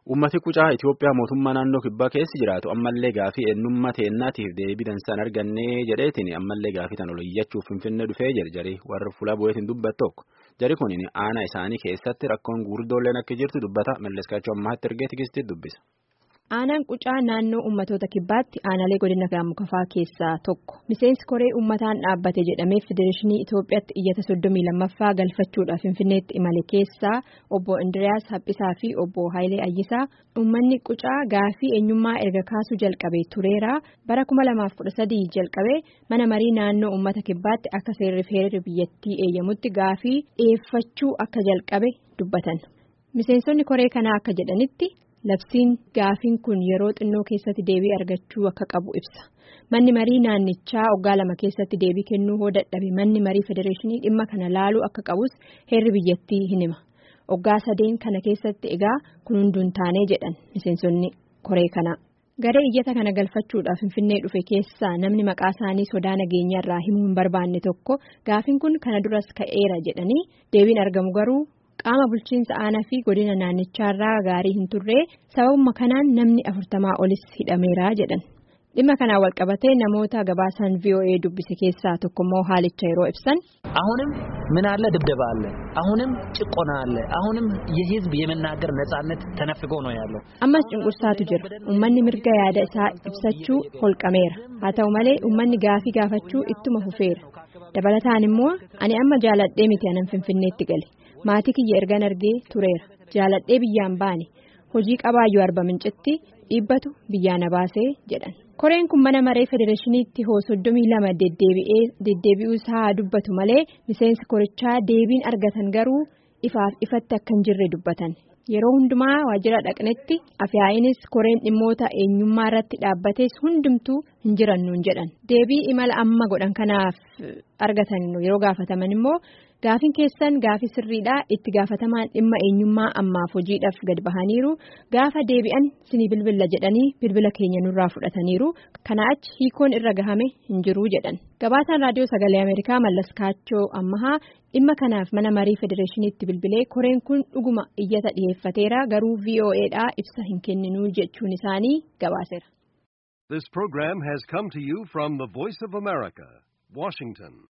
Uummati qucaa Itoophiyaa mootummaa naannoo kibbaa keessa jiraatu ammallee gaafii eenyummaa teennaatiif deebii dansaa hin arganne jedheetiin ammallee gaafii tan oliyyachuuf finfinnee dhufee jira warra fuula bu'eetiin dubbatu tokko jari kun aanaa isaanii keessatti rakkoon guurdoolleen akka jirtu dubbata malleskaachuu ammaatti ergee tikistitti dubbisa. Aanaan qucaa naannoo ummatoota kibbaatti aanalee godina Gaammo Kafaa keessaa tokko miseensi koree uummataan dhaabbate jedhamee federeeshinii Itoophiyaatti iyyata soddomii lammaffaa galfachuudhaaf finfinneetti imale keessaa obbo Indiriyaas Haphisaa fi obbo Hayilee Ayyisaa uummanni qucaa gaafii eenyummaa erga kaasuu jalqabee tureera bara kuma lamaaf kudha sadii jalqabee mana marii naannoo uummata kibbaatti akka seerri feerri biyyattii eeyyamutti gaafii dhiyeeffachuu akka jalqabe dubbatan miseensonni koree kanaa akka jedhanitti. Labsiin gaafiin kun yeroo xinnoo keessatti deebii argachuu akka qabu ibsa. Manni marii naannichaa waggaa lama keessatti deebii kennuu hoo dadhabe manni marii federeeshinii dhimma kana laaluu akka qabus heerri biyyattii hin hima. Waggaa sadeen kana keessatti egaa kun hunduun taanee jedhan miseensonni koree kanaa. Garee iyyata kana galfachuudhaaf finfinnee dhufe keessaa namni maqaa isaanii sodaa nageenyarraa himuu hin barbaanne tokko gaafiin kun kana duras ka'eera jedhanii deebiin argamu garuu. qaama bulchiinsa aanaa fi godina naannichaarraa gaarii hin turre sababuma kanaan namni afurtamaa olis hidhameera jedhan dhimma kanaan walqabatee namoota gabaasaan VOA dubbise keessaa tokkommoo haalicha yeroo ibsan. አሁንም ምን አለ ድብደባ አለ አሁንም ጭቆና አለ አሁንም የህዝብ የመናገር ነጻነት ተነፍጎ ነው ያለው ammas cunqursaatu jira uummanni mirga yaada isaa ibsachuu holqameera haa ta'u malee uummanni gaafii gaafachuu ittuma fufeera dabalataan immoo ani amma jaaladhee miti anan finfinneetti gale. maatii kiyya ergan argee tureera jaaladhee biyyaan baane hojii qabaayyuu arba mincitti dhiibbatu biyyaa na baasee jedhan koreen kun mana maree federeeshiniitti hoo soddomii lama deddeebi'uu isaa dubbatu malee miseensi korichaa deebiin argatan garuu ifaaf ifatti akka hin jirre dubbatan yeroo hundumaa waajjira dhaqnetti afyaa'inis koreen dhimmoota eenyummaa irratti dhaabbates hundumtuu hin jirannuun jedhan deebii imala amma godhan kanaaf argatan yeroo gaafataman immoo. Gaafiin keessan gaafii sirriidhaa itti gaafatamaan dhimma eenyummaa ammaaf hojiidhaaf gad bahaniiru gaafa deebi'an sinii bilbila jedhanii bilbila keenya nurraa fudhataniiru kana achi hiikoon irra gahame hin jiru jedhan gabaasaan raadiyoo sagalee ameerikaa mallaskaachoo ammahaa dhimma kanaaf mana marii federeeshiniitti bilbilee koreen kun dhuguma iyyata dhiyeeffateera garuu VOAdhaa ibsa hin kenninuu jechuun isaanii gabaaseera. This program has come to you from the Voice of America, Washington.